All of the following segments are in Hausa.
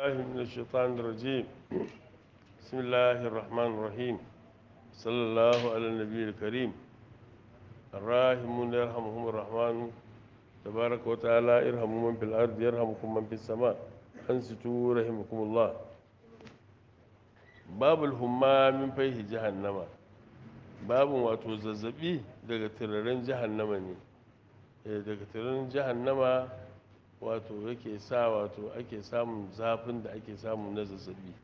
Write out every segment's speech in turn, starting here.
الله من الشيطان الرجيم بسم الله الرحمن الرحيم صلى الله على النبي الكريم الراحمون يرحمهم الرحمن تبارك وتعالى ارحموا من في الأرض يرحمكم من في السماء أنستوا رحمكم الله باب الهما من فيه جهنم باب واتو zazzabi daga tirarin jahannama ne daga tirarin jahannama wato yake sa wato ake samun zafin da ake samu na zazzabi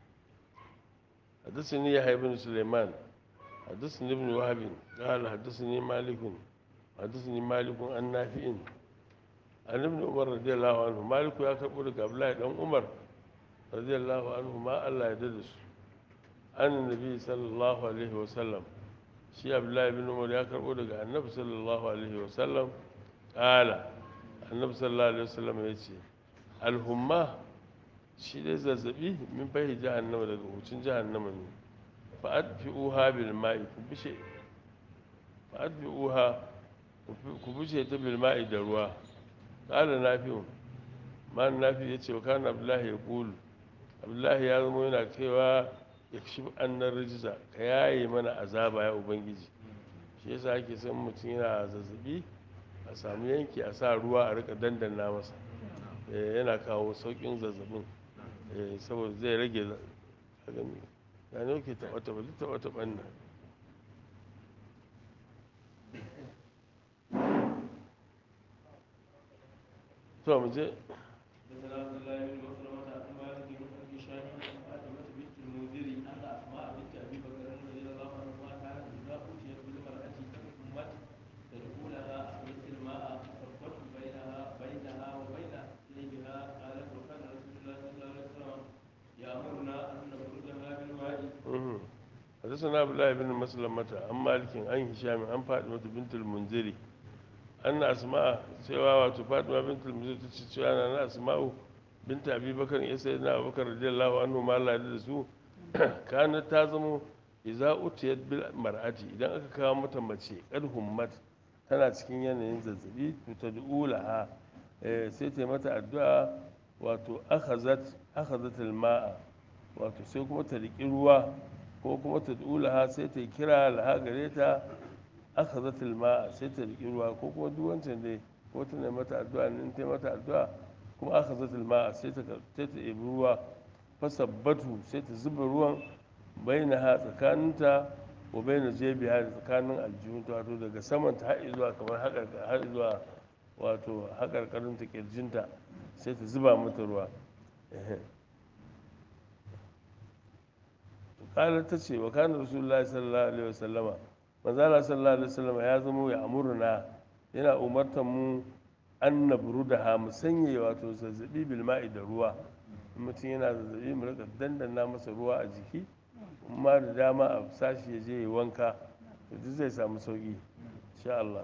حدثني يحيى بن سليمان حدثني ابن وهب قال حدثني مالك حدثني مالك عن نافع عن ابن عمر رضي الله عنه مالك يا كبر عبد الله بن عمر رضي الله عنه ما الله يدرس عن النبي صلى الله عليه وسلم شي عبد الله بن عمر يا كبر daga annabi sallallahu alaihi wasallam قال annabi sallallahu alaihi wasallam ya ce alhumma shi dai zazzabi min fahi jahannama daga hucin jahannama ne fa adfi'uha bil ma'i ku bishe fa adfi'uha ku bishe ta bil ma'i da ruwa qala nafi'un man nafi yace wa kana abdullahi yaqulu abdullahi ya zama yana cewa yakshif annar rijza ka yaye mana azaba ya ubangiji shi yasa ake son mutum yana zazzabi a samu yanki a sa ruwa a rika dandana masa yana kawo saukin zazzabin saboda zai rage gani ya ne ke taɓa taɓa duk taɓa taɓan nan to mu je حدثنا عبد الله بن مسلمة عن مالك عن هشام عن فاطمة بنت المنذري أن أسماء سوى وفاطمة بنت المنذري تشتري أنا أسماء بنت أبي بكر يا سيدنا أبو بكر رضي الله عنه ما لا يدرسوا كانت تازم إذا أتيت بالمرأة إذا أكا متى متى قد همت tana cikin yanayin zazzabi to ta du'ulaha sai ta mata addu'a wato akhazat akhazat al-ma'a wato sai kuma ta riƙi ruwa ko kuma ta dulaha sai ta kira laha gare ta aka zata ma'a sai ta riƙi ruwa ko kuma duk wancan dai ko ta ne mata addu'a ne ta mata addu'a kuma aka zata ma'a sai ta sai ta ebi ruwa fasabbatu sai ta zuba ruwan baina ha tsakaninta ko baina jebiha da tsakanin aljihunta wato daga saman ta har zuwa kamar har zuwa wato haƙarƙarin ta kirjinta sai ta zuba mata ruwa kalar ta ce wa kana rasulullahi sallallahu alaihi wasallama manzala sallallahu alaihi wasallama ya zama ya amurna yana umartar mu an nabru da ha mu sanya wato zazzabi bil ma'i da ruwa mutum yana zazzabi mu rika dandana masa ruwa a jiki amma da dama a sashi ya je ya wanka duk zai samu sauki insha Allah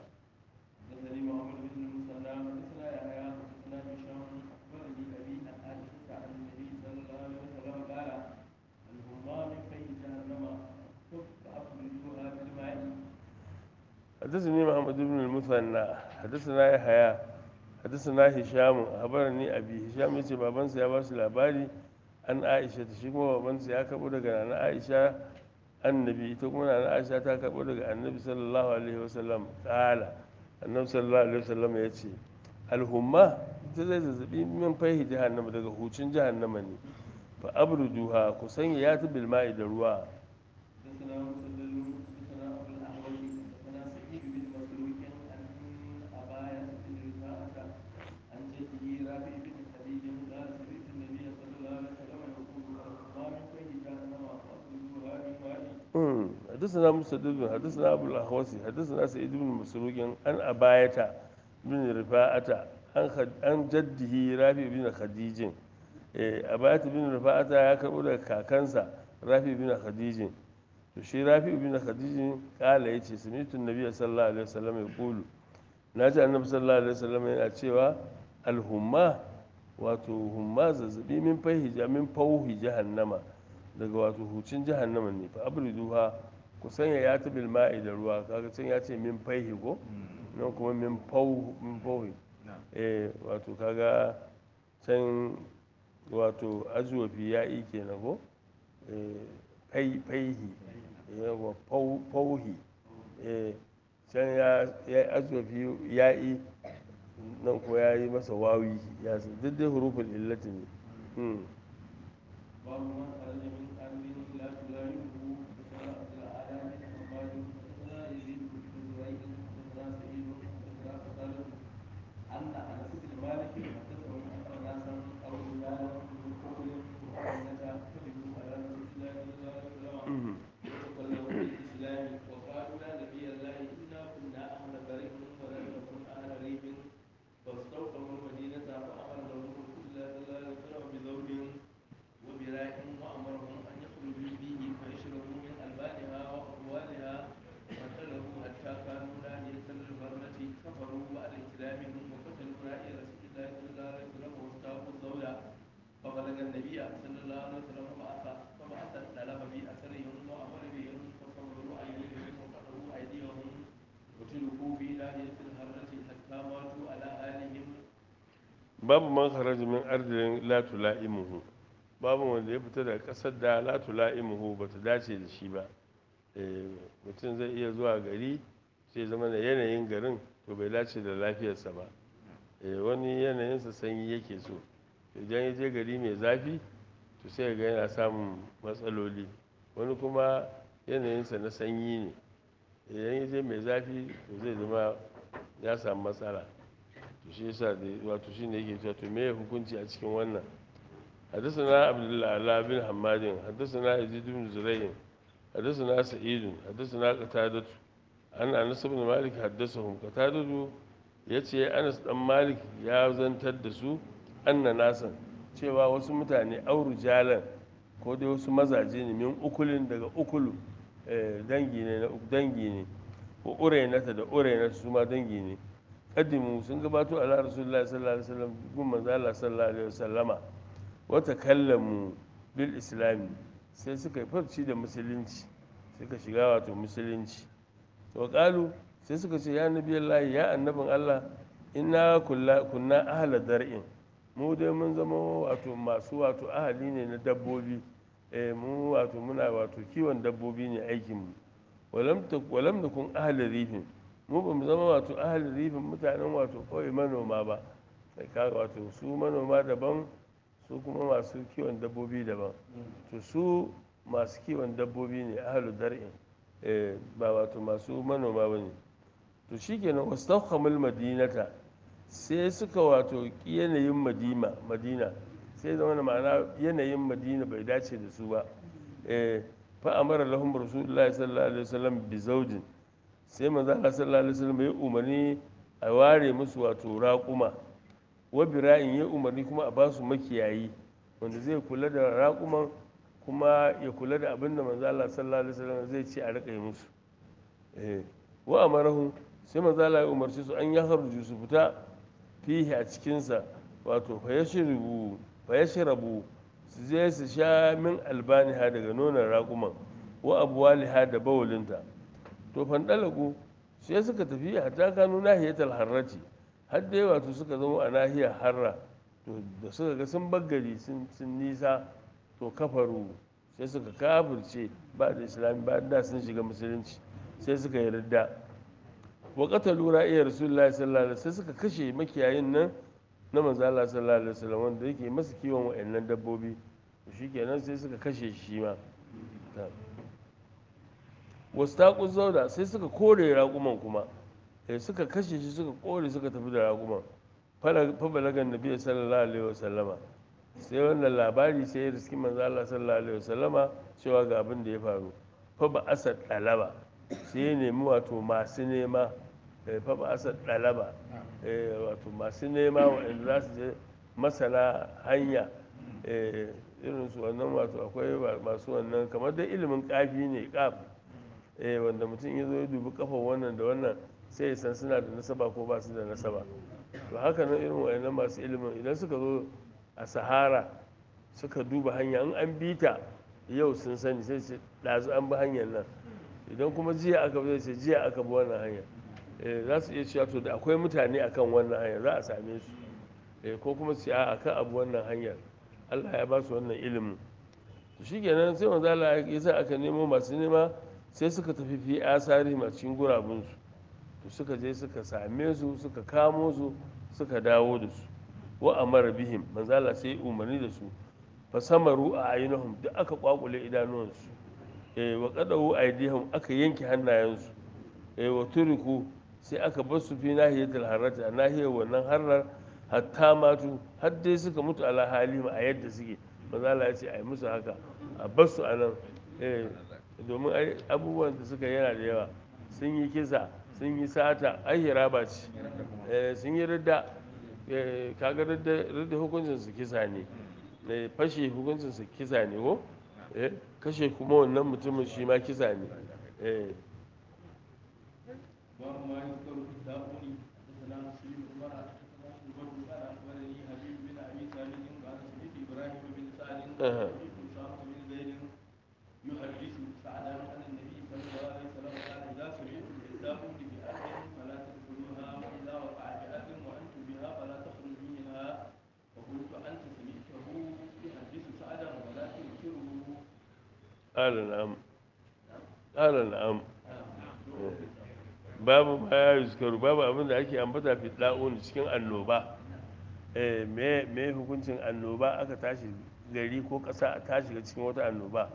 حدثني محمد بن المثنى حدثنا يحيى حدثنا هشام أخبرني أبي هشام يتي بابان سيا باس labari an Aisha ta shi kuma baban ya karbo daga nana Aisha annabi ita kuma nana Aisha ta karbo daga annabi sallallahu alaihi wasallam kala annabi sallallahu alaihi wasallam ya ce alhumma ita zai zazzabi min fahi jahannama daga hucin jahannama ne fa abruduha ku sanya ya ta bilma'i da ruwa حدثنا مسدد حدثنا ابو الاحوص حدثنا سعيد بن مسروق عن اباية بن رفاعة عن جده رافي بن خديج اباية بن رفاعة يا كربو daga kakansa rafi bin khadijin to shi rafi bin khadijin kala yace sami'tu annabi sallallahu alaihi wasallam yaqulu naji annabi sallallahu alaihi wasallam yana cewa alhumma wato humma zazzabi min fahi min fauhi jahannama daga wato hucin jahannama ne fa abriduha ku sanya ya ta bil ma'i da ruwa kaga can ya ce min faihi ko nan kuma min fauhi min fauhi eh wato kaga can wato azuwafi ya'i kenan ko Eh, fai faihi yawa fau- fauhi Eh, can ya ya yi azuwafi ya'i nan ko ya yi masa wawi ya san duk dai hurufin illati ne Hmm. باب من خرج من أرض لا تلائمه حدثنا عبد الأعلى بن حماد حدثنا يزيد بن زريع حدثنا سعيد حدثنا قتادة أن أنس بن مالك حدثهم أن ناسا أو رجالا من قبل مؤمنة كذبوا على رسول الله صلى الله عليه وسلم وتكلموا بالإسلام وقالوا لا نبي الله إنا كنا أهل بريء ولم نكن أهل ريب فاستوطنوا المدينة فأمر لهم رسول الله صلى الله عليه وسلم بزوج وبراء وأمرهم أن يخرجوا فيه فيشربوا من ألبانها وأقوالها فاختلفوا حتى كانوا ناهية البرة كفروا بعد إسلامهم وقتلوا رأي رسول الله صلى الله عليه وسلم واستاقوا الزوجة فبلغ النبي صلى الله عليه وسلم فبعث فبعث الطلب في أثرهم وأمر بهم فصبروا أيديهم وقطعوا أيديهم وتركوا في ناحية الهرة حتى ماتوا على آلهم babu man kharaja min ardin la tula'imuhu babu wanda ya fita daga kasar da la tula'imuhu ba ta dace da shi ba Eh, mutum zai iya zuwa gari sai zama da yanayin garin to bai dace da lafiyarsa ba Eh, wani yanayinsa sanyi yake so idan ya je gari mai zafi to sai ga yana samun matsaloli wani kuma yanayinsa na sanyi ne idan ya je mai zafi to zai zama ya samu matsala to shi yasa da wato shi ne yake cewa to me hukunci a cikin wannan حدثنا عبد الله بن حماد حدثنا يزيد بن زريع حدثنا سعيد حدثنا قتادة أن أنس بن مالك حدثهم قتادة yace Anas dan Malik ya zantar da su anna nasan cewa wasu mutane auru jalan ko dai wasu mazaje ne min ukulin daga ukulu eh, dangi ne na dangi ne ko urainata da urainata su ma dangi ne kaddimu sun gabato ala rasulullahi sallallahu alaihi wasallam gun manzo Allah sallallahu alaihi wasallama wata kallamu bil islami sai suka yi farci da musulunci suka shiga wato musulunci to kalu sai suka ce ya nabi Allah ya annabin Allah inna kulla kunna ahla dar'in mu dai mun zama wato masu wato ahali ne na dabbobi eh mu wato muna wato kiwon dabbobi ne aikin mu walam ta walam nakun ahli rifin mu ba mu zama wato ahli rifin mutanen wato kawai manoma ba kai kaga wato su manoma daban su kuma masu kiwon dabbobi daban to su masu kiwon dabbobi ne ahlu dar'in eh, ba wato masu manoma ba ne to shikenan wastawhamul madinata sai suka wato ki yanayin madina madina sai zama ma'ana yanayin madina bai dace da su ba eh, fa amara lahum rasulullahi sallallahu alaihi wasallam bi zawjin sai manzo Allah sallallahu alaihi wasallam ya umarni a ware musu wato raƙuma wa bira'in ya umarni kuma a ba su makiyayi wanda zai kula da raƙuman kuma ya kula da abin da manzo Allah sallallahu alaihi wasallam zai ce a rika yi musu eh wa amarahu sai manzo Allah ya umarci su an ya harju su fita fihi a cikin sa wato fa yashrubu fa yashrabu su je su sha min albaniha daga nonon raƙuman wa abwaliha da bawulinta to fandalagu sai suka tafi hatta kanu nahiyatal harrati har dai wato suka zama a nahiyar harra to da suka ga sun baggari sun nisa to kafaru sai suka kafirce ba da islami ba da sun shiga musulunci sai suka yi ridda wa qatalu ra'iya rasulullahi sallallahu alaihi sai suka kashe makiyayin nan na manzo Allah sallallahu alaihi wasallam wanda yake masa kiwon wa'annan dabbobi to shikenan sai suka kashe shi ma wastaqu zauda sai suka kore raƙuman kuma sai suka kashe shi suka kore suka tafi da raƙuman fa balagan nabi sallallahu alaihi wasallama sai wannan labari sai ya riski manzo Allah sallallahu alaihi wasallama cewa ga abin da ya faru fa ba asad dalaba sai ya nemi wato masu nema fa ba asad dalaba wato masu nema waɗanda za su je masana hanya irin su wannan wato akwai masu wannan kamar da ilimin kafi ne kaf wanda mutum ya zo ya dubi kafa wannan da wannan sai ya san suna da nasaba ko ba su da nasaba to haka nan irin wayannan masu ilimin idan suka zo a sahara suka duba hanya in an bi ta yau sun sani sai ce ɗazu an bi hanyar nan idan kuma jiya aka bi sai jiya aka bi wannan hanya za su iya cewa to da akwai mutane akan wannan hanya za a same su ko kuma su a akan abu wannan hanyar Allah ya ba su wannan ilimin to shikenan sai manzo Allah ya sa aka nemo masu nema sai suka tafi fi asari a cikin gurabunsu to suka je suka same su suka kamo su suka dawo da su wa amara bihim manzo Allah sai umarni da su fa samaru a ainihin duk aka kwakule idanuwansu eh wa qadahu aydihim aka yanke hannayensu eh wa turiku sai aka bar su fi nahiyatul harrati a nahiyar wannan harrar hatta matu har dai suka mutu ala halima a yadda suke manzo Allah ya ce ai musu haka a bar su anan eh domin ai abubuwan da suka yana da yawa sun yi kisa sun yi sata ai hiraba ce eh sun yi ridda eh kaga ridda ridda hukuncin su kisa ne eh fashe hukuncin su kisa ne ko eh kashe kuma wannan mutumin shi ma kisa ne eh باب ما يذكر في الداخل حدثنا مسلم بن عمر حدثنا شعبة قال اخبرني حبيب بن ابي ثابت قال سمعت ابراهيم بن سعد أها. سمعت اسامه بن زيد يحدث سعدا عن النبي صلى الله عليه وسلم قال اذا سمعتم بالداخل بأرض فلا تدخلوها واذا وقع بأرض وانتم بها فلا تخرجوا منها فقلت انت سمعته يحدث سعدا ولا تنكره قال نعم قال نعم babu ma ya yuzkaru babu abin da ake ambata fi da'un cikin annoba eh me me hukuncin annoba aka tashi gari ko ƙasa a tashi ga cikin wata annoba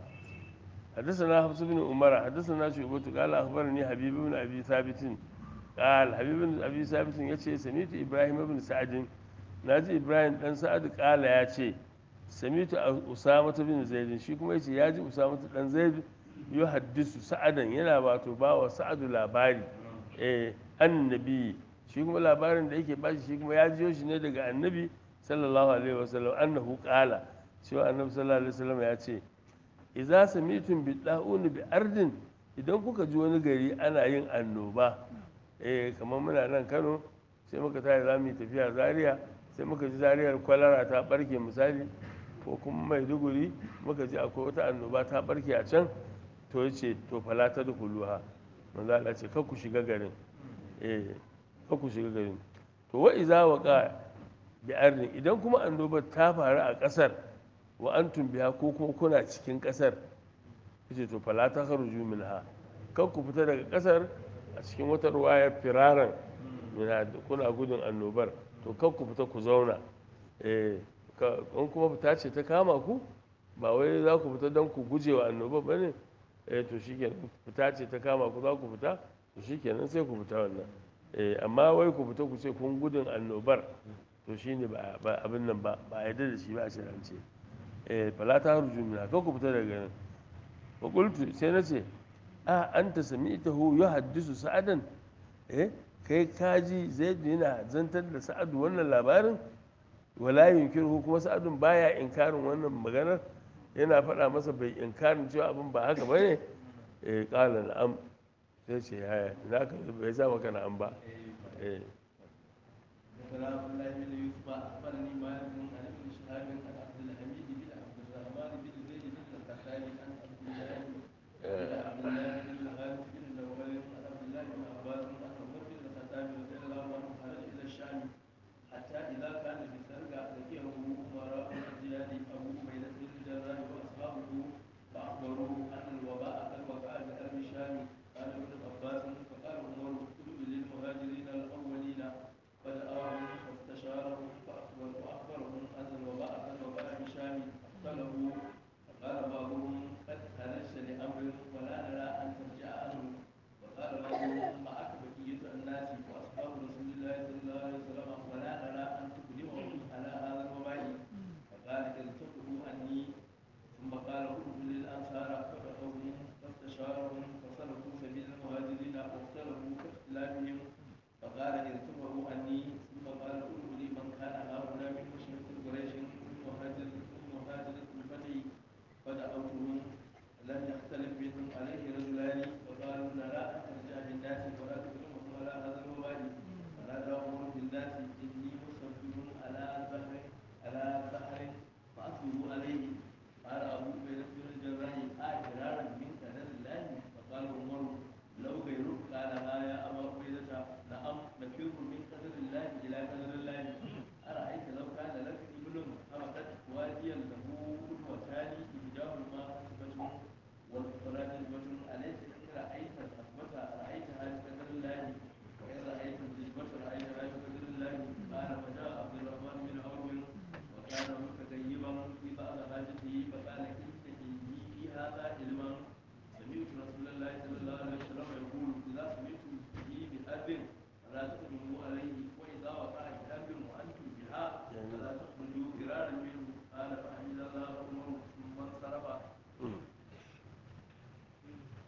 حدثنا حفص بن عمر حدثنا شعبة قال أخبرني حبيب بن أبي ثابت قال حبيب بن أبي ثابت يتشي سميت إبراهيم بن سعد ناجي إبراهيم بن سعد قال يتشي سميت أسامة بن زيد شي كما يتشي ياجي أسامة بن زيد يحدث سعدا ينا باتو باوا سعد labari eh annabi shi kuma labarin da yake bashi shi kuma ya jiyo shi ne daga annabi sallallahu alaihi wasallam annahu qala cewa annabi sallallahu alaihi wasallam ya ce idza samitum bi da'un bi ardin idan kuka ji wani gari ana yin annoba eh kamar muna nan Kano sai muka tashi za mu yi tafiya Zaria sai muka ji Zariyar kwalara ta barke misali ko kuma Maiduguri muka ji akwai wata annoba ta barke a can to yace to fala ta dukuluha manzo Allah ce kar ku shiga garin eh kar ku shiga garin to wa iza waqa bi ardin idan kuma annobar ta faru a kasar wa antum biha ko kuma kuna cikin kasar yace to fala ta kharuju minha kar ku fita daga kasar a cikin wata ruwaya firaran yana kuna gudun annobar to kar ku fita ku zauna eh in kuma fita ce ta kama ku ba wai za ku fita don ku guje wa annobar ba ne eh to shikenan fita ce ta kama ku za ku fita to shikenan sai ku fita wannan eh amma wai ku fita ku ce kun gudun annobar to shine ba ba abin nan ba ba yadda da shi ba a shirance eh fala ta harju mina kan ku fita daga nan wa qultu sai na ce a anta sami'tahu yuhaddisu sa'adan eh kai kaji zaid yana zantar da sa'adu wannan labarin wala yunkiru kuma sa'adun baya inkarin wannan maganar yana faɗa masa bai inkarin cewa abin ba haka ba ne eh ƙala na'am sai ce yaya na ka bai sa maka na'am ba eh وكلام الله بن يوسف اخبرني مالك عن ابن شهاب عن عبد الحميد بن عبد الرحمن بن زيد بن الخطاب عن عبد الله عن عبد الله بن الحارث بن نوفل عن عبد الله بن عباس عن عمر بن الخطاب رضي الله عنه خرج الى الشام حتى اذا كان بسرقه لقيه امراء الرجال ابو عبيده بن الجراح واصحابه فاخبروه ان الوباء قد وقع بارض الشام قال ابن عباس فقال عمر اكتب للمهاجرين الاولين فدعاهم فاستشارهم فأخبر وأخبرهم أن الوباء قد وقع بشام فاختلفوا فقال بعضهم قد خرجت لأمر ولا نرى أن ترجع عنه وقال بعضهم معك بقية الناس وأصحاب رسول الله صلى الله عليه وسلم ولا نرى أن تقدمهم على هذا الوباء فقال ارتقوا عني ثم قال ادخلوا للأنصار فدعوهم فاستشارهم فسلكوا سبيل المهاجرين واختلفوا كاختلافهم فقال ارتفعوا عني ثم قال ادعوا لي من كان هؤلاء من مشرك قريش من مهاجر من مهاجرة الفتح فدعوتهم لم يختلف بهم عليه رجلان فقالوا نرى ان ترجع بالناس ولا تكرمهم على هذا الوباء فنادى عمر بالناس اني مصبر على بحر على بحر فاصبروا عليه قال ابو عبيده بن الجراح اجرارا من قدر الله فقال عمر لو غيرك قال ها يا ابا عبيده نعم نفر من قدر الله الى قدر الله ارايت لو كان لك ابن حرقت واديا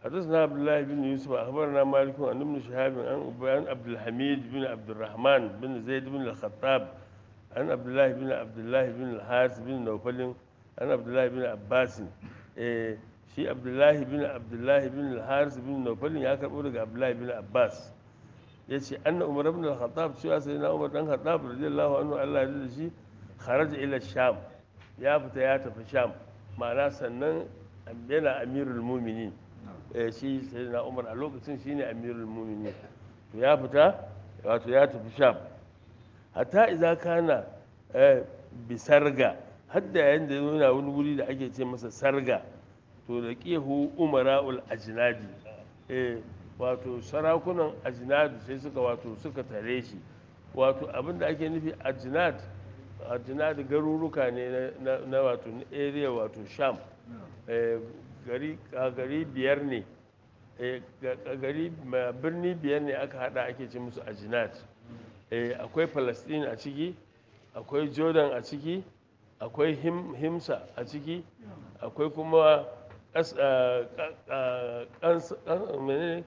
حدثنا عبد الله بن يوسف اخبرنا مالك عن ابن شهاب عن عن عبد الحميد بن عبد الرحمن بن زيد بن الخطاب عن عبد الله بن عبد الله بن الحارث بن نوفل عن عبد الله بن عباس إيه shi abdullahi bin abdullahi bin al-haris bin naufal ya karbo daga abdullahi bin abbas ya ce anna umar ibn al-khattab cewa sai na umar dan khattab radiyallahu anhu Allah ya da shi kharaja ila sham ya fita ya tafi sham ma'ana sannan yana amirul muminin eh shi sai na umar a lokacin shine amirul muminin to ya fita wato ya tafi sham hatta idza kana eh, bisarga hadda yayin da yana wani wuri da ake ce masa sarga to da ƙihu umara'ul ajinadi eh wato sarakunan ajinadi sai suka wato suka tare shi wato abinda ake nufi ajinad ajinad garuruka ne na, na wato na area wato sham eh, gari a gari biyar ne eh, ga- ga- gari ma- birni biyar ne aka hada ake ce musu ajinad eh, akwai palestine a ciki akwai jordan a ciki akwai Him- himsa a ciki akwai kuma ƙas- ah, ƙa- ah, ƙans- ƙan- menene?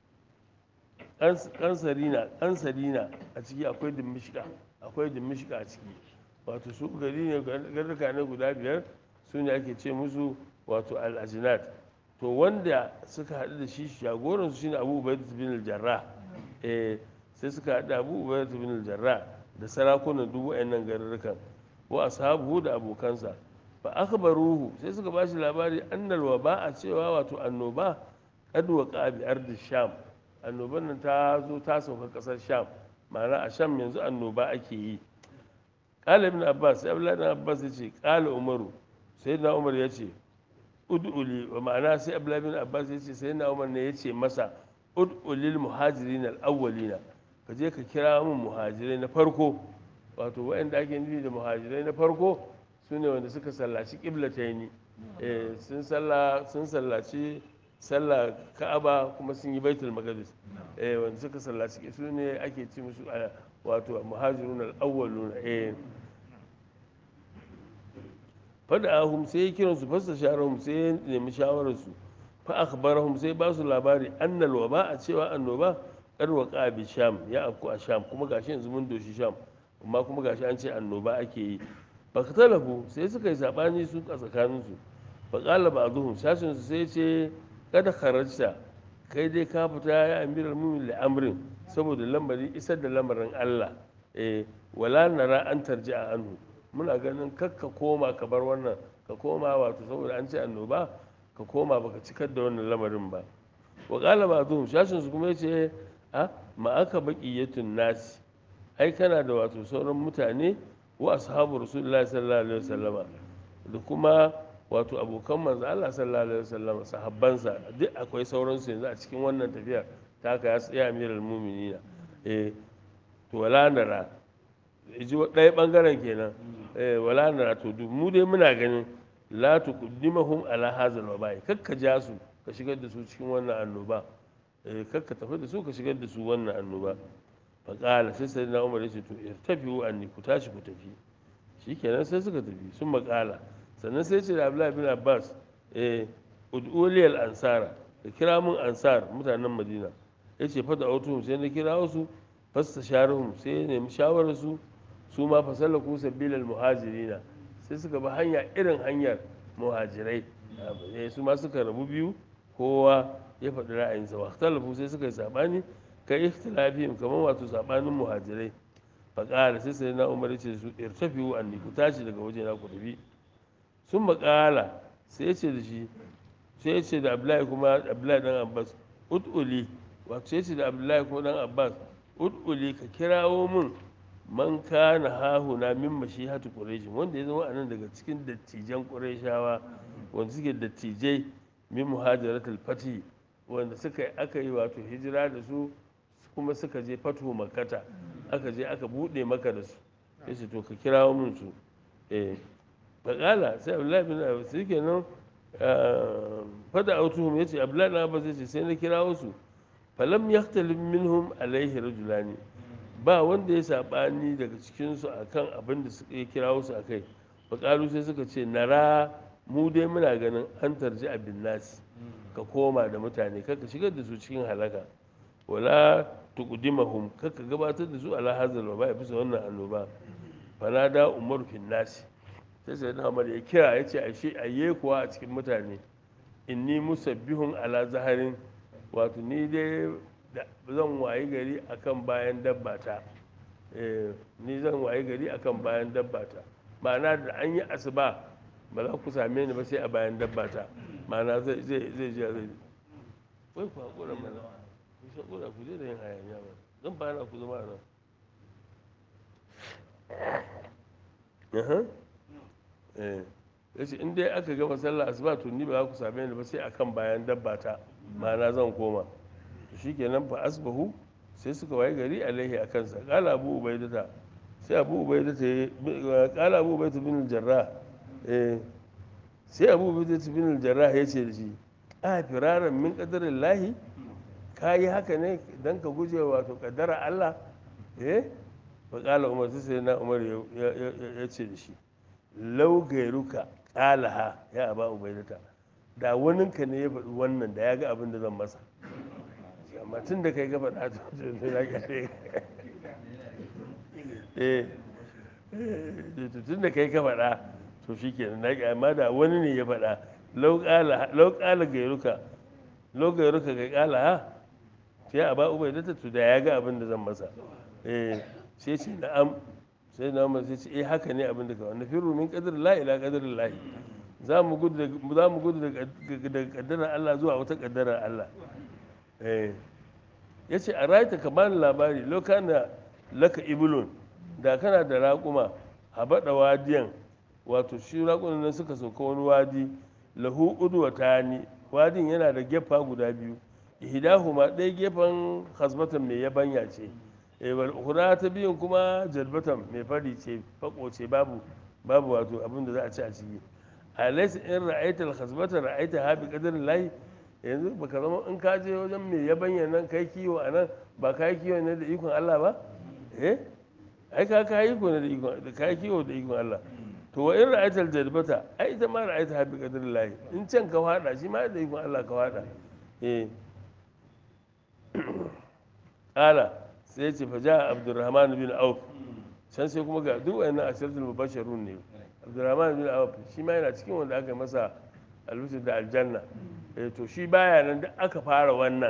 Ƙans- ƙansarina ƙansarina a ciki akwai dimishka akwai dimishka a ciki wato su gari ne garurruka ne guda biyar su ne ake ce musu wato al-ajinat to wanda suka haɗu da shi jagoransu shine abu ubaid bin jarra eh sai suka haɗu da abu ubaid bin jarra da sarakunan duk wayannan garurrukan wa ashabuhu da abokansa fa akhbaruhu sai suka ba shi labari annal waba a cewa wato annoba qad waqa bi ardi sham annoban nan ta zo ta sauka kasar sham ma'ana a sham yanzu annoba ake yi qala ibn abbas sai abdullahi ibn abbas ya ce qala umaru sayyidina umar ya ce ud'uli wa ma'ana sai abdullahi ibn abbas ya ce sayyidina umar ne ya ce masa ud'ulil muhajirin al-awwalina ka je ka kira mun muhajirai na farko wato waɗanda ake nufi da muhajirai na farko su ne wanda suka sallaci ƙiblataini eh, sun salla sun sallaci sallah ka'aba kuma sun yi baitul maqdis eh, wanda suka sallaci su ne ake ci musu a wato muhajirun al-awwaluna eh fada ahum sai ya kiran su fasta sharahum sai ya nemi shawararsu fa akhbarahum sai ba su labari annal waba a cewa annoba kar waqa bi sham ya afku a sham kuma gashi yanzu mun doshi sham amma kuma gashi an ce annoba ake yi faktalafu sai suka yi sabani su a tsakaninsu fa qala ba'dhum sashin su sai ce kada kharajta kai dai ka fita ya amiral mu'minin amrin saboda lamarin isar da lamarin Allah eh wala nara an tarji'a anhu muna ganin kakka koma ka bar wannan ka koma wato saboda an ce annoba ka koma baka cikar da wannan lamarin ba wa qala ba'dhum sashin su kuma yace a ma aka baqiyatun nasi ai kana da wato sauran mutane wa ashabu rasulullahi sallallahu alaihi wasallama da kuma wato abokan manzo Allah sallallahu alaihi wasallama sahabbansa duk akwai sauran su yanzu a cikin wannan tafiyar ta haka ya tsaya amiral mu'minina eh to wala nara ji ɗaya ɓangaren kenan eh wala nara to duk mu dai muna ganin la tuqaddimahum ala hazal wabai kakka ja su ka shigar da su cikin wannan annoba eh kakka tafi da su ka shigar da su wannan annoba faƙala sai sai na umar ya ce to irtafiu anni ku tashi ku tafi shikenan sai suka tafi sun maƙala sannan sai ce da abdullahi bin abbas eh ud'uliyal ansara ka kira mun ansar mutanen madina ya ce fada autuhum sai na kira wasu fasta sharuhum sai ya nemi shawararsu su ma fasallaku sabilal muhajirina sai suka bi hanya irin hanyar muhajirai eh, su ma suka rabu biyu kowa ya faɗi ra'ayinsa wa talafu sai suka yi saɓani kai ikhtilafihim kamar wato saɓanin muhajirai faƙala sai sai na umar ya ce su irtafiu anni ku tashi daga waje na ku tafi sun maƙala sai ya ce da shi sai ya ce da abdullahi kuma abdullahi dan abbas ud'uli wato sai ya ce da abdullahi kuma dan abbas ud'uli ka kirawo min man kana hahuna min mashihatu quraish wanda ya zama a nan daga cikin dattijan qurayshawa wanda suke dattijai min muhajiratul fatih wanda suka yi aka yi wato hijira da su kuma suka je fatu makata aka je aka bude maka da su ya ce to ka kirawo min su eh faƙala sai abdullahi bin abbas sai kenan fada autuhum ya ce abdullahi bin abbas ya ce sai na kirawo su falam yaktalif minhum alaihi rajulani ba wanda ya saɓani daga cikinsu a kan abin da suka kirawo su a kai faƙalu sai suka ce nara mu dai muna ganin an tarji abin nasi ka koma da mutane kar ka shigar da su cikin halaka wala tuqdimahum kar ka gabatar da su ala hazal wa bisa wannan annoba fanada umar fin nasi sai sai na ya kira ya ce ashe ayye kuwa a cikin mutane inni musabbihun ala zaharin wato ni dai zan wayi gari akan bayan dabbata ni zan wayi gari akan bayan dabbata ma'ana da an yi asuba ba za ku same ni ba sai a bayan dabbata ma'ana zai zai zai zai zai wai ku haƙura mana ku haƙura ku je da yin hayaniya ba zan ba na ku zama nan ya ce in dai aka gama sallah asuba to ni ba za ku same ni ba sai akan bayan dabbata ma'ana zan koma to shikenan fa asbahu sai suka waye gari alaihi a kansa kala abu ubaidata sai abu ubaidata ya kala abu ubaidata bin jarrah eh sai abu ubaidata bin jarrah ya ce da shi a firaran min qadarin lahi ka yi haka ne dan ka guje wato kaddara Allah eh fa kala umar sai na umar ya ce da shi lau gairuka kalaha ya aba ubaidata da waninka ne ya faɗi wannan da ya ga abin da zan masa amma tun da kai gaba da tun na gare tun da kai ka faɗa to shi ke na amma da wani ne ya faɗa lau ƙala gairuka lau gairuka ga ƙala ha sai a ba ubai da to da ya ga abin da zan masa sai ce na'am sai na umar sai ce eh haka ne abin da ka wani firu min qadarin la ila qadarin lahi za mu gudu daga kaddarar Allah zuwa wata kaddarar Allah ya ce a rayuta ka bani labari lokana laka ibulun da kana da raƙuma habaɗa wadiyan wato shi raƙunan nan suka sauka wani wadi lahu udwa tani wadin yana da gefa guda biyu ihdahuma ɗaya gefen hasbatan mai yabanya ce wal ukhra ta biyun kuma jalbatan mai fari ce fako ce babu babu wato abin da za a ci a ciki alaysa in ra'aita al-khasbata ra'aita ha bi qadarin lahi yanzu baka zama in ka je wajen mai yabanya nan kai kiwo a nan ba ka yi kiwo ne da ikon Allah ba eh ai ka ka yi kiwo ne da ikon da ka yi kiwo da ikon Allah to wa in ra'aita al-jalbata ai ita ma ra'aita ha bi qadarin lahi in can ka fada shi ma da ikon Allah ka fada eh qala sai ce fa ja Abdurrahman bin Auf can sai kuma ga duk wayannan asharatul mubashirun ne abdurrahman bin awaf shi ma yana cikin wanda aka masa albishir da aljanna to shi baya nan da aka fara wannan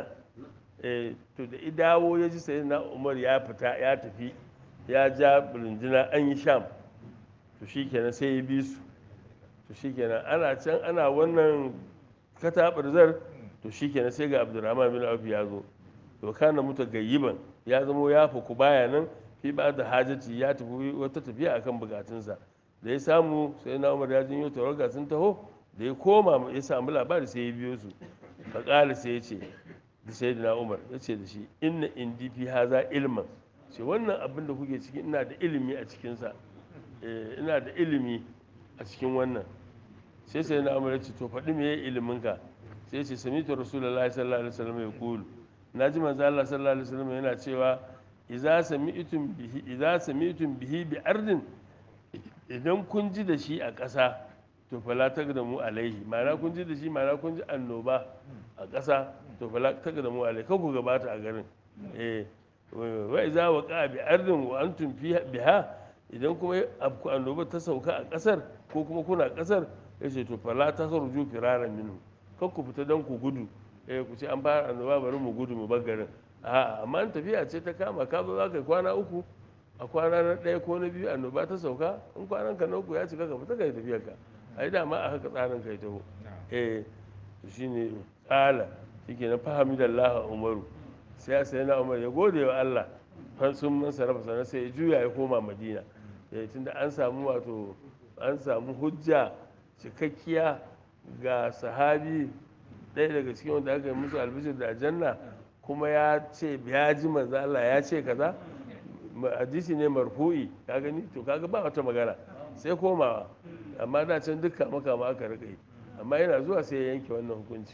to da idawo ya ji sai na umar ya fita ya tafi ya ja rundunar an yi sham to shi kenan sai ya bi su to shi kenan ana can ana wannan katabarzar to shi kenan sai ga abdurrahman bin awaf ya zo to kana muta gayyiban ya zamo ya fuku baya nan fi ba da hajjaci ya tafi wata tafiya akan bukatunsa da ya samu sai na umar ya jinyo tawaga sun taho da ya koma ya samu labari sai ya biyo su faƙali sai ya ce da sai da na umar ya ce da shi inna indi fi haza ilman ce wannan abin da kuke ciki ina da ilimi a cikinsa ina da ilimi a cikin wannan sai sai na umar ya ce to faɗi me ilimin ka sai ce samitu rasulullahi sallallahu alaihi wasallam ya kulu na ji manzo Allah sallallahu alaihi wasallam yana cewa idza sami'tum bihi idza sami'tum bihi bi ardin idan kun ji da shi a ƙasa to fala ta da mu alaihi ma'ana kun ji da shi ma'ana kun ji annoba a ƙasa to fala ta da mu alaihi kan ku gabata a garin eh wa iza wa qa bi ardin wa antum biha idan kuma abku annoba ta sauka a ƙasar ko kuma kuna ƙasar yace to fala ta kharuju firaran minhu kan ku fita dan ku gudu eh ku ce an fara annoba bari mu gudu mu bar garin a'a amma an tafiya ce ta kama ka zo za ka kwana uku a kwana na ɗaya ko na biyu annoba ta sauka in kwanan ka na uku ya cika ka fita kai tafiyar ka ai dama a haka tsarin kai taho eh to shine tsala shike na fahimi da Allah Umaru sai sai na Umar ya gode wa Allah fan sun man sarrafa sana sai ya juya ya koma Madina eh tunda an samu wato an samu hujja cikakkiya ga sahabi ɗaya daga cikin wanda aka yi musu albishir da aljanna kuma ya ce ya ji manzo Allah ya ce kaza hadisi ne marfu'i ka gani to kaga ba wata magana sai komawa amma da can duk kama kama aka rika yi amma yana zuwa sai ya yanke wannan hukunci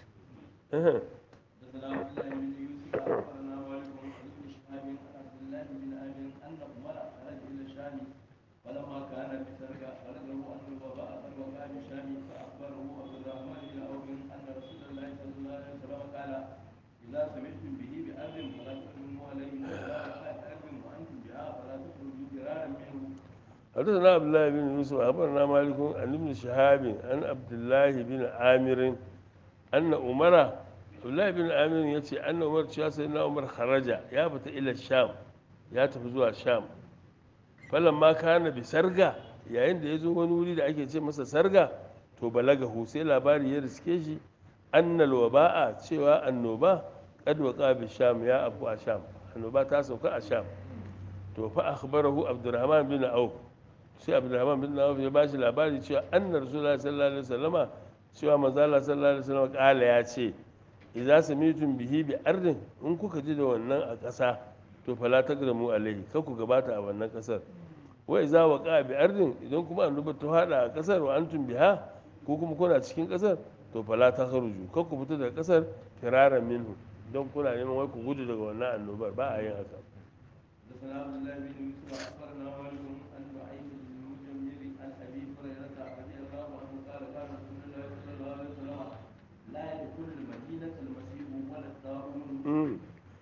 فلما كان بسرقة بلغه أن الوباء قد وقع بشام فأخبره عبد الرحمن بن عوف أن رسول الله صلى الله عليه وسلم قال إذا سمعتم به بأرض فلا تحرموا عليه وإذا وقع بأرض وأنتم بها فلا تخرجوا فرارا منه حدثنا عبد الله بن يوسف أخبرنا مالك عن ابن شهاب عن عبد الله بن عامر أن عمر عبد الله بن عامر يتي أن عمر شاء سيدنا عمر خرج يا بت إلى الشام يا تفزوا الشام فلما كان بسرقة yayin da ya zo wani wuri da ake ce masa sarga to balagahu sai labari ya riske shi annal waba'a cewa annoba qad waqa bi sham ya abu a sham annoba ta sauka a sham to fa akhbarahu abdurrahman bin auf sai abdurrahman bin auf ya bashi labari cewa anna rasulullahi sallallahu alaihi wasallama cewa manzo Allah sallallahu alaihi wasallama kala ya ce idza samitum bihi bi ardin in kuka ji da wannan a ƙasa to fala tagramu alaihi kar ku gabata a wannan ƙasar wa idza waqa bi ardin idan kuma annoba ta hada a ƙasar wa antum biha ko kuma kuna cikin ƙasar to fala takhruju kar ku fita daga ƙasar firaran minhu don kuna neman wai ku gudu daga wannan annobar ba a yin haka حدثنا عبد الله بن يوسف اخبرنا مالك عن نعيم بن المجمل عن ابي هريره رضي الله عنه قال قال رسول الله صلى الله عليه وسلم لا يدخل المدينه المسيح ولا الطاعون مم.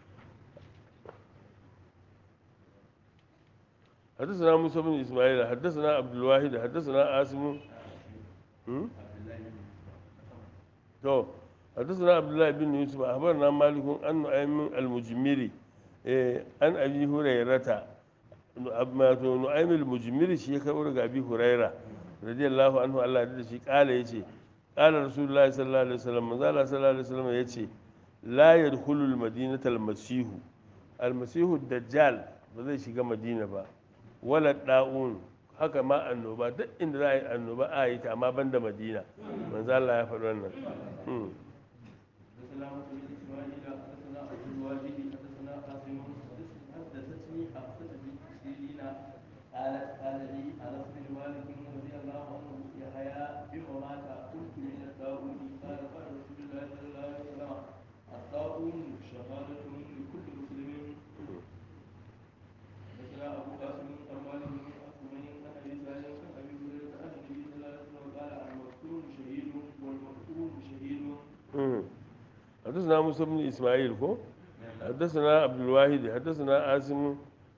حدثنا موسى بن اسماعيل حدثنا عبد الواحد حدثنا عاصم مم؟ تو حدثنا عبد الله بن يوسف اخبرنا مالك عن نعيم المجمري إيه، عن ابي هريره amma to nu'aym al-mujmiri shi ya karbo daga abi huraira radiyallahu anhu Allah da shi kala yace kala rasulullahi sallallahu alaihi wasallam manzo Allah sallallahu alaihi wasallam yace la yadkhulu al-madinata al-masih al-masih dajjal ba zai shiga madina ba wala da'un haka ma annoba duk inda za a yi annoba a yi ta amma banda madina manzo Allah ya faɗi wannan Hmm. حدثنا مسلم بن اسماعيل حدثنا عبد الواجد حدثنا قاسم حدثتني حفصه بن سيرين قالت قال لي انس بن مالك رضي الله عنه يحيى بما مات قلت من الطاعون قال قال رسول الله صلى الله عليه وسلم الطاعون شهاده لكل مسلم حدثنا ابو قاسم عن مالك بن حكمين عن ابي سالم عن ابي هريره عن النبي صلى الله عليه وسلم قال المقتول شهيد والمقتول شهيد مم. حدثنا موسى بن اسماعيل كو حدثنا عبد الواحد حدثنا عاصم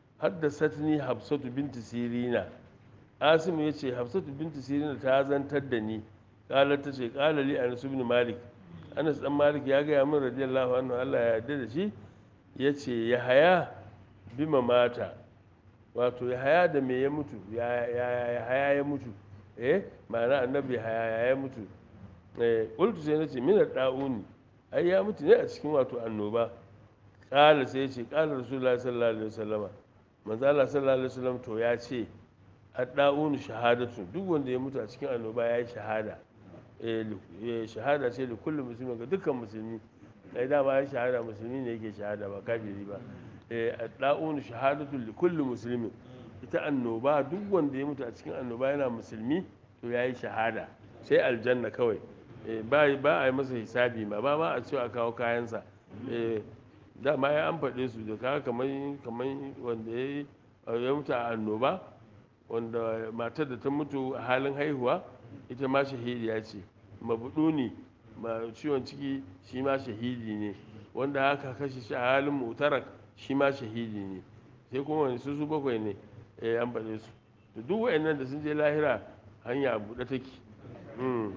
حدثتني حفصة بنت سيرين عاصم يتي حفصة بنت سيرين ta zantar da ni قالت tace قال لي انس بن مالك Anas dan Malik ya gaya min radiyallahu anhu Allah ya yarda da shi yace ya haya bima mata wato ya haya da me ya mutu ya ya ya haya ya mutu eh ma'ana annabi haya ya mutu eh qultu sai nace min da'uni ai ya mutu ne a cikin wato annoba kala sai ce kala rasulullahi sallallahu alaihi wasallama manzo Allah sallallahu alaihi wasallam to ya ce adda'unu shahadatu duk wanda ya mutu a cikin annoba ya yi shahada eh li- eh, shahada ce da kullum musulmi ga dukkan musulmi ai da ba ya shahada musulmi ne yake shahada ba kafiri ba eh adda'unu shahadatu li kulli muslimin ita annoba duk wanda ya mutu a cikin annoba yana musulmi to ya yi shahada sai aljanna kawai Eh, ba ba a yi masa hisabi ma ba ma a cewa a kawo kayansa Eh, dama ya an faɗe su da kaga kamar kamar wanda ya yi ya mutu a annoba wanda matar da ta mutu a halin haihuwa ita ma shahidiya ce mabuduni ma ciwon ciki shi ma shahidi ne wanda haka kashe shi a halin mutarak shi ma shahidi ne sai kuma wani su su bakwai ne eh, an faɗe su da duk wa'annan da sun je lahira hanya a buɗe take Mm.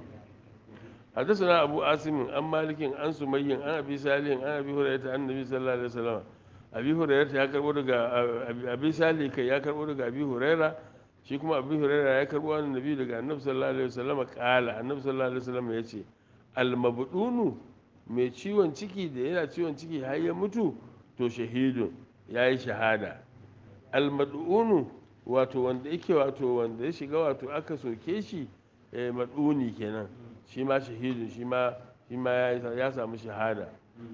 حدثنا أبو عاصم عن مالك عن سمي عن أبي صالح عن أبي هريرة عن النبي صلى الله عليه وسلم أبي هريرة يا كربو دغا أبي صالح كي يا كربو دغا أبي هريرة shi kuma abu huraira ya karbo wani nabi daga annabi sallallahu alaihi wasallam kala annabi sallallahu alaihi wasallam ya ce almabdunu mai ciwon ciki da yana ciwon ciki har ya mutu to shahidun ya yi shahada almadunu wato wanda yake wato wanda ya shiga wato aka soke shi eh, maduni kenan shi ma shahidun shi ma shi ma ya ya samu shahada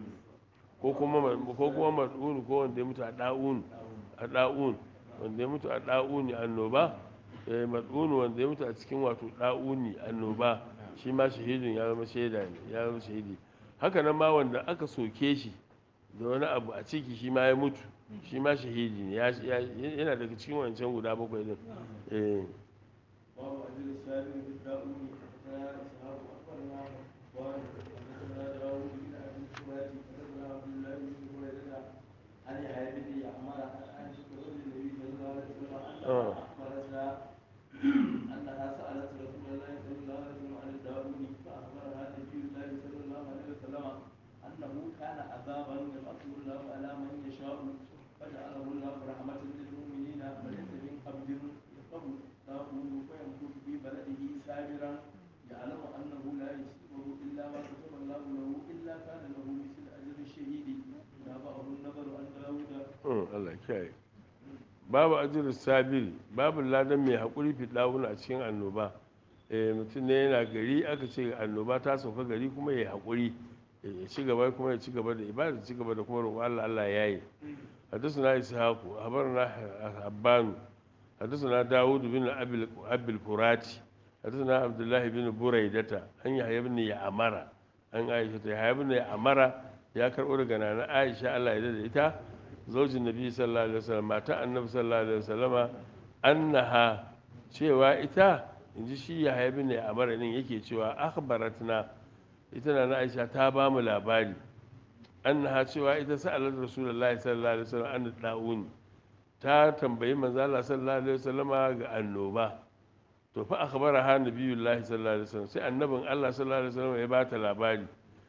ko kuma ma- ko kuma mad'un ko wanda ya mutu a da'un a da'un wanda ya mutu a da'uni annoba eh, mad'un wanda ya mutu a cikin wato da'uni annoba shi ma shahidun ya zama shaida ne ya zama shahidi haka nan ma wanda aka soke shi da wani abu a ciki shi ma ya mutu shi ma shahidi ne ya- ya- yana daga cikin wancan guda bakwai din eh باب أجل السائل بالداؤون حدثنا إسحاق أخبرنا وحدثنا داوود بن أبي أنه كان عذابا يبعثه الله على من يشاء فجعله الله رحمة للمؤمنين وليس من عبد يقوم داود فيمكث في بلده سابرا يعلم أنه لا يصيبه إلا ما كتب الله له إلا كان له مثل أجر الشهيد تابعه النظر عن داود Mm, Allah kiyaye babu ajirin sabiri babu ladan mai haƙuri fi ɗawuna a cikin annoba eh mutum ne yana gari aka ce annoba ta sauka gari kuma ya haƙuri eh, ya ci gaba kuma ya ci gaba da ibada ci gaba da kuma roƙo Allah Allah ya yi حدثنا إسحاق أخبرنا حبان حدثنا داود بن أبي أبي الفراتي حدثنا عبد الله بن بريدة أن يحيى بن يعمر أن عائشة يحيى بن يعمر يا كرؤور جنانا عائشة الله يدد إتا زوج النبي صلى الله عليه وسلم مات النبي صلى الله عليه وسلم أنها cewa ita in ji shi ya haibi ne a maranin yake cewa akhbaratna ita na aisha ta ba mu labari annaha cewa ita sa'alar rasulullahi sallallahu alaihi wasallam an da'uni ta tambayi manzo Allah sallallahu alaihi wasallama ga annoba to fa akhbaraha nabiyullahi sallallahu alaihi wasallam sai annabin Allah sallallahu alaihi wasallam ya bata labari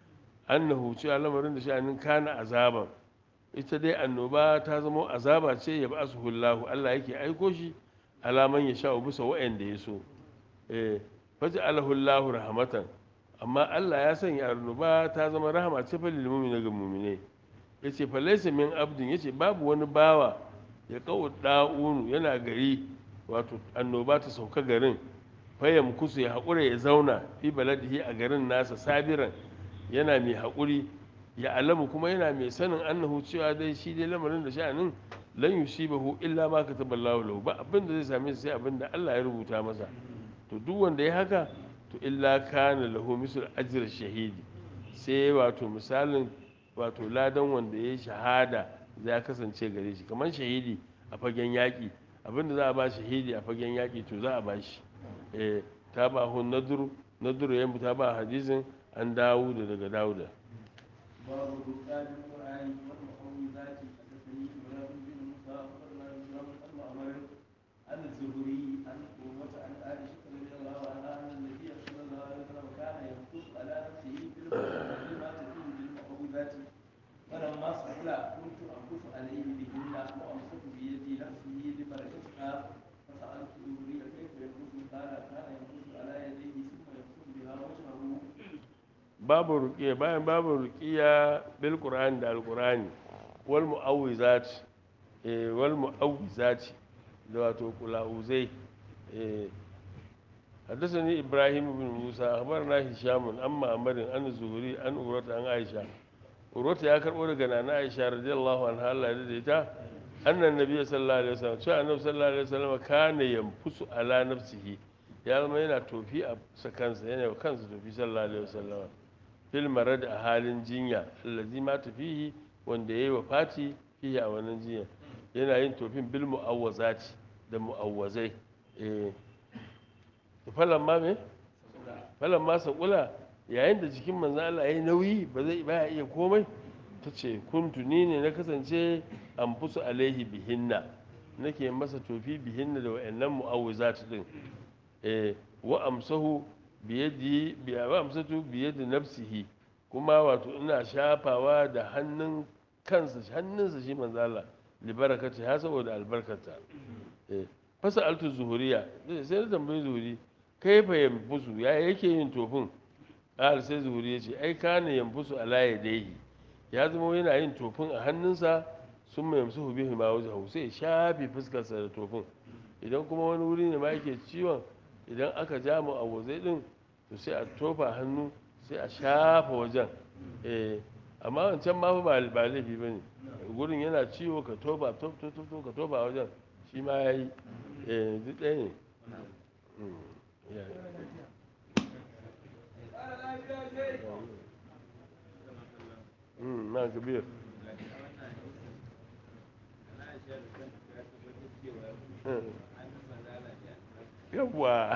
annahu cewa lamarin da sha'anin kana azaban ita dai annoba ta zama azaba ce ya ba hullahu Allah yake aiko shi alaman ya sha'u bisa wa'anda ya so eh faj'alahu Allahu rahmatan amma Allah ya sanya annoba ta zama rahama ce fa lil mu'mina ga mu'mine yace fa laysa min abdin yace babu wani bawa ya kawo da'unu yana gari wato annoba ta sauka garin fayam kusu ya haƙura ya zauna fi baladihi a garin nasa sabiran yana mai haƙuri ya alamu kuma yana mai sanin annahu cewa dai shi dai lamarin da sha'anin lan yusibahu illa ma kataballahu lahu ba abin da zai same shi sai abin da Allah ya rubuta masa to duk wanda ya haka to illa kana lahu misal ajr shahidi sai wato misalin wato ladan wanda ya shahada ya kasance gare shi kamar shahidi a fagen yaƙi abinda za a ba shahidi a fagen yaƙi to za a ba shi eh ta ba hun naduru naduru ya ta ba hadisin an dawo da daga dawuda باب بكتاب القرآن والمعوذات حدثني إبراهيم بن موسى أخبرنا هشام بن معمر عن الزهري عن قوة عن عائشة رضي الله عنها أن النبي صلى الله عليه وسلم كان ينقص على نفسه بالمقدمات فيه بالمعوذات فلما سئل كنت أنقص عليه بهن وأمسك بيدي نفسه لبركتها فسألت الزهري كيف ينقص قال كان ينقص على يديه ثم يمسك بها وجهه babu ruqiya bayan babu ruqiya bil qur'ani da alqur'ani wal mu'awwizat eh wal mu'awwizat da wato kulauzai eh حدثني إبراهيم بن موسى أخبرنا هشام عن معمر عن الزهري عن أوروة عن عائشة أوروة يا كربو عن عائشة رضي الله عنها الله يرضيها أن النبي صلى الله عليه وسلم شاء النبي صلى الله عليه وسلم كان ينفس على نفسه ya zama yana tofi a kansa yana wa kansa tofi sallallahu alaihi wasallam fil marad a halin jinya allazi ma tafihi wanda yayi wa fati fihi a wannan jinya yana yin tofin bil mu'awwazati da mu'awwazai eh falan ma me falan ma sakula yayin da jikin manzo Allah yayi nauyi ba zai baya iya komai tace kuntu ni ne na kasance amfusu alaihi bihinna nake masa tofi bihinna da wayannan mu'awwazat din eh wa amsahu biyadi wa amsatu biyadi nafsihi kuma wato ina shafawa da hannun kansa hannunsa shi manzo Allah li barakati ha saboda albarkata eh fasa altu zuhuriya sai na tambayi zuhuri kaifa yanfusu ya yake yin tofin qal sai zuhuri ya ce ai kana yanfusu ala yadayhi ya zama yana yin tofin a hannunsa sun mai yamsu bihi ma wajen sai shafi fuskarsa da tofin idan kuma wani wuri ne ma yake ciwon idan aka ja mu a wazai din to sai a tofa hannu sai a shafa wajen eh amma wancan ma ba ba laifi bane gurin yana ciwo ka tofa to to to ka tofa a wajen shi ma yayi eh duk ɗaya ne ya na kabir yawwa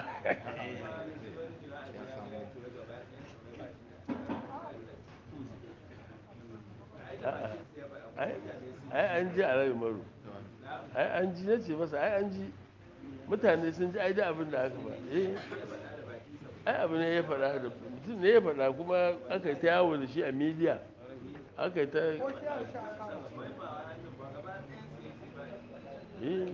ai an ji a rai maru ai an ji na ce masa ai an ji mutane sun ji ai da abin da aka ba eh ai abu ne ya faɗa da mutum ne ya faɗa kuma aka ta yawo da shi a midiya aka yi ta Eh,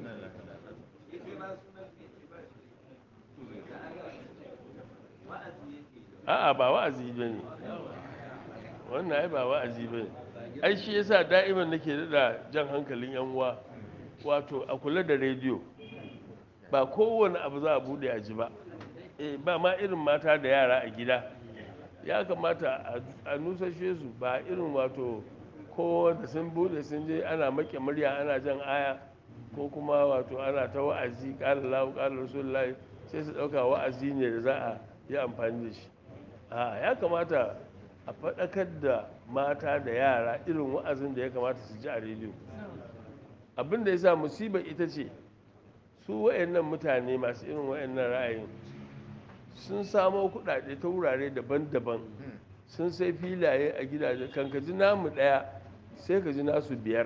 a'a ba wa'azi ba ne wannan ai ba wa'azi ba ne ai shi yasa da'iman nake da jan hankalin yan uwa wato a kula da rediyo ba kowane abu za a bude a ji ba eh ba ma irin mata da yara a gida ya kamata a- a nusashe su ba irin wato ko da sun bude sun je ana make murya ana jan aya ko kuma wato ana ta wa'azi ƙarar lahu ƙarar rasulullahi sai su ɗauka wa'azi ne da za a yi amfani da shi a ya kamata a faɗakar da mata da yara irin wa'azin da ya kamata su ji a rediyo abin da ya sa musibar ita ce su wayannan mutane masu irin wayannan ra'ayin sun samo kuɗaɗe ta wurare daban-daban sun sai filaye a gidaje kan ka ji namu ɗaya sai ka ji nasu biyar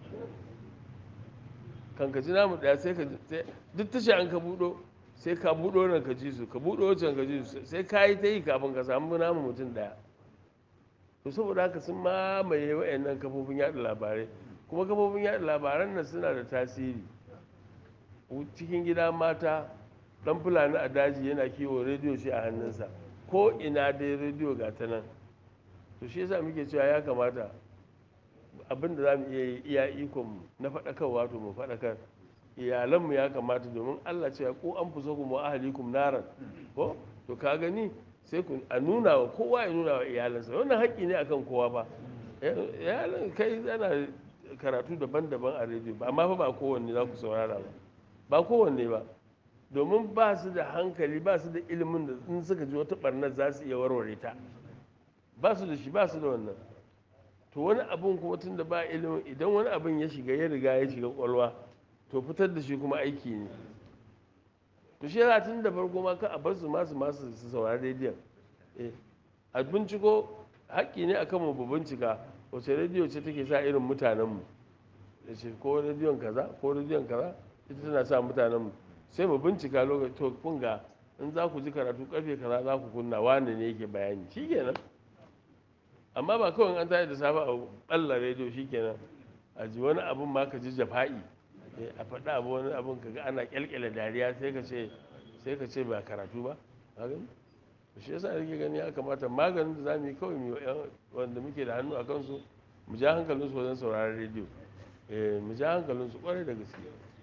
kan ka ji namu ɗaya sai ka ji sai- duk tashi an ka buɗo sai ka buɗo nan ka ji su ka buɗo wancan ka ji su sai ka yi ta yi kafin ka samu namu mutum ɗaya to saboda haka sun mamaye wayannan kafofin yaɗa labarai kuma kafofin yaɗa labaran nan suna da tasiri cikin gida mata dan fulani a daji yana kiwo rediyo shi a hannunsa ko ina dai rediyo ga ta nan to shi yasa muke cewa ya kamata abin da za mu iya yi iya ikonmu na faɗakarwa to mu faɗakar iyalanmu ya kamata domin allah cewa ko an fi ku mu ahalikum naran ko to ka gani sai ku a nuna wa kowa ya nuna wa iyalansa wannan haƙƙi ne akan kowa ba iyalan kai ana karatu daban-daban a rediyo ba amma fa ba kowanne za ku saurara ba ba kowanne ba domin ba su da hankali ba su da ilimin da in suka ji wata barnar za su iya warware ta ba su da shi ba su da wannan to wani abun kuma tun da ba ilimin idan wani abin ya shiga ya riga ya shiga kwalwa to fitar da shi kuma aiki ne to shi yana tun da farko ma ka a bar su masu masu su saurari rediyon eh a binciko haƙƙi ne akan mu bu bincika wace rediyo ce take sa irin mutanenmu da ce ko rediyon kaza ko rediyon kaza ita tana sa mutanenmu sai mu bincika lokaci to kun ga in za ku ji karatu karfe kaza za ku kunna wane ne yake bayani shikenan amma ba kawai an tashi da safe a balla rediyo shikenan a ji wani abun ma ka ji jafa'i eh, a faɗi abu wani abun ka ga ana kyalkyala dariya sai ka ce sai ka ce ba karatu ba ka gani to shi yasa nake gani ya kamata maganin da za mu yi kawai mu yi wa 'yan wanda muke da hannu a kansu mu ja hankalinsu wajen sauraron rediyo eh, mu ja hankalinsu kwarai da gaske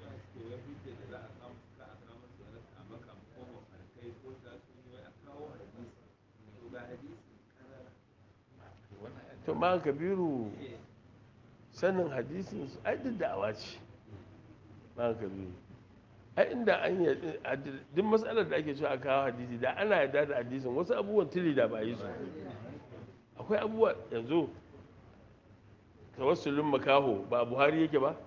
to ma kabiru sanin hadisin su ai duk da'awa ce ma kabiru ai inda an yi duk matsalar da ake cewa a kawo hadisi da ana yarda da hadisin wasu abubuwan tili da ba a yi su akwai abubuwa yanzu tawassulin makaho ba a buhari yake ba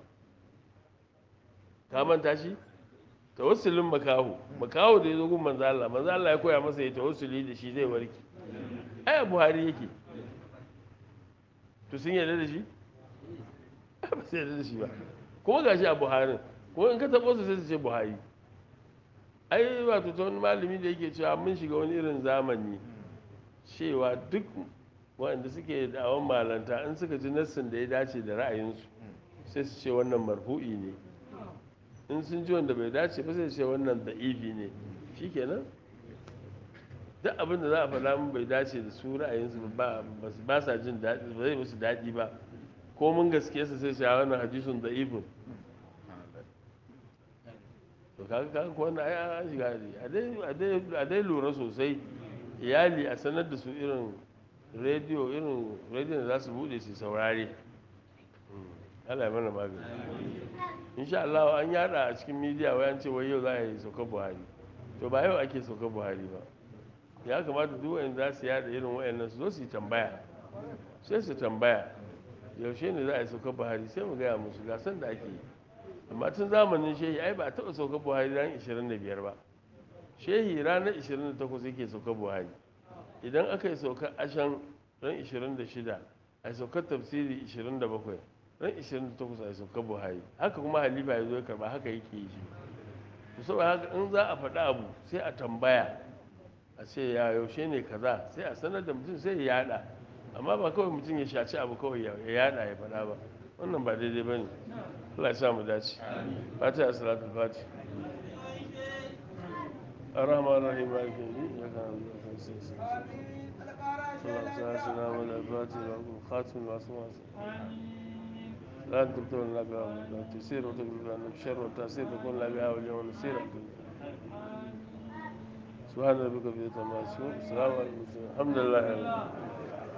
ka manta shi tawassulin makaho makaho da ya zo gun manzo Allah manzo Allah ya koya masa ya tawassuli da shi zai warke ai a buhari yake to sun yarda da shi ba su yarda da shi ba kuma ga shi a buharin kuma in ka taɓo su sai su ce buhari ai wato ta wani malami da yake cewa mun shiga wani irin zamani cewa duk waɗanda suke da'awan malanta in suka ji nassin da ya dace da ra'ayinsu sai su ce wannan marfu'i ne in sun ji wanda bai dace ba sai su ce wannan da'ifi ne shikenan duk abin da za a faɗa mun bai dace da su ra'ayinsu ba ba sa jin daɗi ba zai musu daɗi ba ko mun gaske su sai su wannan hadisun da'ifin to kaga kaga ko wannan ai an shiga a dai a dai a dai lura sosai iyali a sanar da su irin rediyo irin rediyon da za su bude su saurare Allah ya mana magani insha Allah an yada a cikin media wai an ce wai yau za a yi saukar Buhari to ba yau ake saukar Buhari ba ya kamata duk wanda za su yada irin wayannan su zo su yi tambaya sai su tambaya yaushe ne za a yi saukar Buhari sai mu gaya musu ga san da ake yi amma tun zamanin shehi ai ba a taɓa saukar Buhari ran 25 ba shehi ranar 28 yake saukar Buhari idan aka yi saukar ashan ran 26 a yi saukar tafsiri 27 ran 28 a yi saukar buhari haka kuma halifa ya zo ya karba haka yake yi shi saboda haka in za a faɗi abu sai a tambaya a ce ya yaushe ne kaza sai a sanar da mutum sai ya yada amma ba kawai mutum ya shaci abu kawai ya yada ya faɗa ba wannan ba daidai ba ne Allah ya sa mu dace fatiha salatul fati الرحمن الرحيم مالك يوم الدين إياك نعبد وإياك نستعين اللهم صل على سيدنا محمد الفاتح والخاتم والأسماء لا أنت تبتغل لك لا تسير وتقبل لنا بشر والتأثير تكون لنا بها واليوم نسير سبحان ربك في السماء والسلام على المرسلين الحمد لله رب العالمين